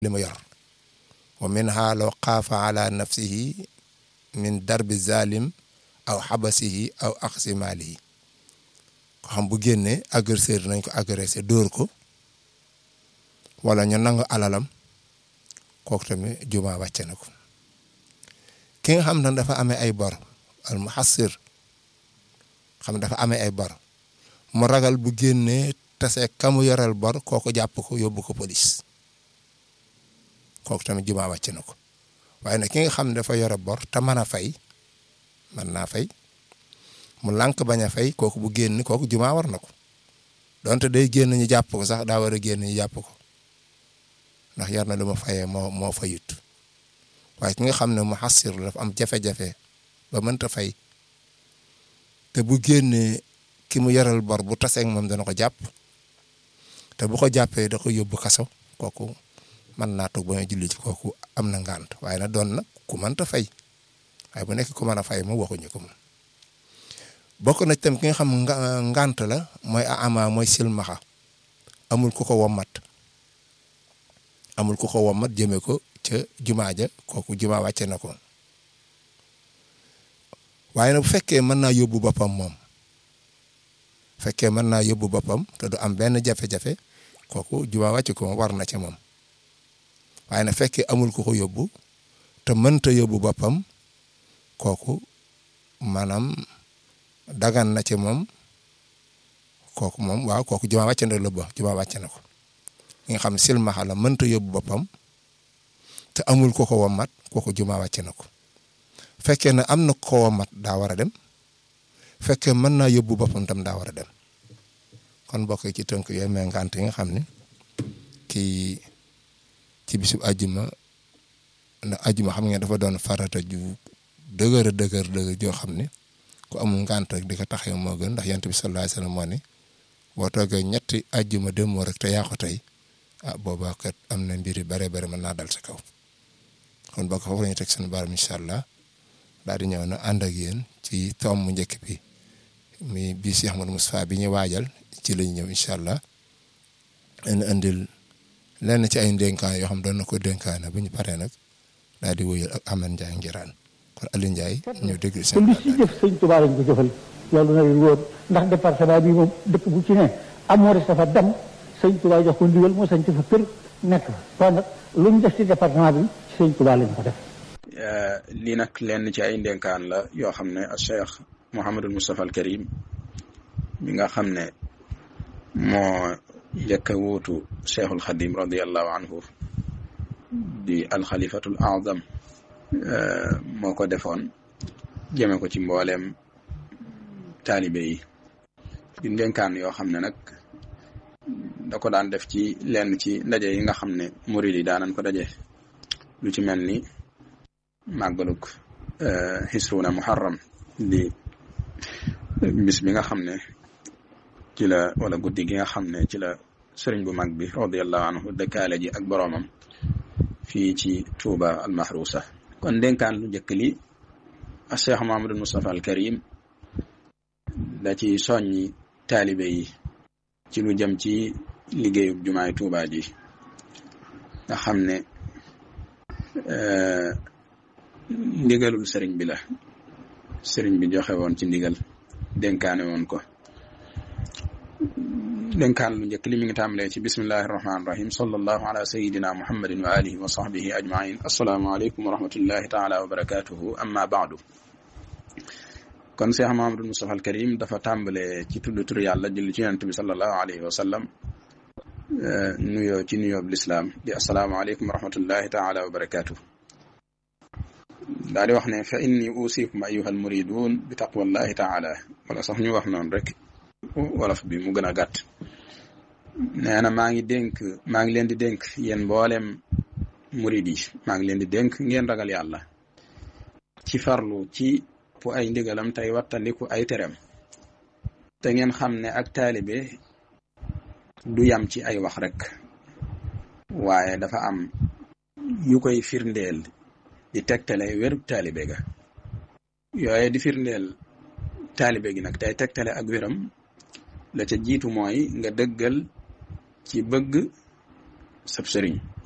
li ma yor wa minha law xaafa ala nafsihi min darbi zalim aw xabasihi aw axsi maalihi ko xam bu génnee agresseur nañ ko agressé dóor ko wala ñu nangu alalam kooku tamit juma wàcce na ko ki nga xam ne dafa amee ay bor al muhassir xam dafa amee ay bor mu ragal bu génnee tase kamu yoral bor kooku jàpp ko yóbbu ko police kooku tamit juma wàcce na ko waaye nag ki nga xam ne dafa yore bor te mën a fay mën naa fay mu lànk bañ a fay kooku bu génn kooku juma war na ko donte day génn ñu jàpp ko sax daa war a génn ñu jàpp ko ndax yar na lu ma fayee moo moo fayut waaye ki nga xam ne mu xassir dafa am jafe-jafe ba mënta fay te bu génnee ki mu yoral bor bu taseeg moom dana ko jàpp te bu ko jàppee da ko yóbbu kaso kooku mën naa toog ba nga julli ci kooku am na ngànt waaye na doon nag ku mënta fay waaye bu nekk ku mën a fay moom waxuñu ko moom bokk na tam ki nga xam ngànt la mooy a ama mooy silmaxa amul ku ko wommat amul ku ko wommat jëme ko ca jumaa ja kooku jumaa wàcce na ko waaye nag bu fekkee mën naa yóbbu boppam moom fekkee mën naa yóbbu boppam te du am benn jafe-jafe kooku jumaa wàcce ko war na ca moom waaye nag fekkee amul ku ko yóbbu te mënta yóbbu boppam kooku maanaam dagan na ci moom kooku moom waaw kooku jumaa wàcce na la ba jumaa wàcce na ko nga xam silmaxa la mënta yóbbu boppam te amul ko ko wommat kooku jumaa wàcce na ko fekkee ne am na ko wommat daa war a dem fekkee mën naa yóbbu boppam tam daa war a dem kon bokk ci tënk yooyu mais ngant yi nga xam ne kii ci bisu ajjuma ndax ajjuma xam ngeen dafa doon farata ju dëgër dëgër dëgër joo xam ne ku amul ngant rek di ko taxee moo gën ndax yonent bi sallallahu alayhi wasallam moo ne boo toogee ñetti ajjuma dem moo rek te yaa ko tey ah boobaa kat am na mbir yu bare bare mën naa dal sa kaw kon bokk foofu la ñu teg seen baaram incha allah daal di ñëw na ànd ak yéen ci toom mu njëkk bi mi bii Cheikh Ahmadou Moustapha bi ñu waajal ci lañ ñëw incha allah leen andil lenn ci ay ndénkaan yoo xam doon na ko dénkaane bu ñu paree nag daal di wóyal ak Amane Ndiaye ngiraan kon Aliou Ndiaye ñëw déglu te seen li ci jëf sëñ Tuubaa lañ ko jëfal loolu na leen wóor ndax département bi moom dëkk bu ci ne amoo dafa dem sëñ Tuubaa jox ko ndigal moo sañ ci fa kër nekk fa kon nag lu ñu def ci département bi sëñ Tuubaa lañ ko def lii nag lenn ci ay ndénkaan la yoo xam ne Cheikh Mouhamadul Moustapha al Karim mi nga xam ne moo njëkk a wuutu Cheikhul Xadim radiallahu anhu di alxalifatul azam moo ko defoon jëme ko ci mbooleem taalibe yi di ndénkaan yoo xam ne nag da ko daan def ci lenn ci ndaje yi nga xam ne murid yi daanan ko daje lu ci mel ni màggaluk xisruuna muharram di bis bi nga xam ne ci la wala guddi gi nga xam ne ci la sëriñ bu mag bi radiallahu anhu dëkkaale ji ak boroomam fii ci Tuuba almahrusa kon dénkaan lu njëkk li a Cheikh Mahamadul Moustapha al Karim da ci soññi taalibe yi ci lu jëm ci liggéeyub jumaay Tuuba ji nga xam ne ndigalul sëriñ bi la sëriñ bi joxe woon ci ndigal dénkaane woon ko dénkaan lu njëkk li mi ngi tàmbalee ci bismillahi rahmaani rahim sallallahu ala sayidina muhammadin wa alihi wa sahbihi ajmain assalaamu aleykum wa rahmatullahi taala wa barakatuhu amma baadu kon Cheikh Mahamadul Moustapha al Karim dafa tàmbalee ci tudd tur yàlla julli ci yonent bi sallallahu alayhi wa sallam nuyoo ci nuyoob lislaam di assalaamu aleykum wa rahmatullahi taala wa barakatuhu daal di wax ne fa inni usikum ayuha almuridun bi taqwallahi taala wala sax ñu wax noonu rek wolof bi mu gën a gàtt nee na maa ngi dénk maa ngi leen di dénk yéen mboolem murid yi maa ngi leen di dénk ngeen ragal yàlla ci farlu ci pu ay ndigalam tey wattandiku ay terem te ngeen xam ne ak taalibe du yam ci ay wax rek waaye dafa am yu koy firndeel di tegtale wérub taalibe ga yooye di firndeel taalibe gi nag tey tegtale ak wéram la ca jiitu mooy nga dëggal ci bëgg sab sëriñ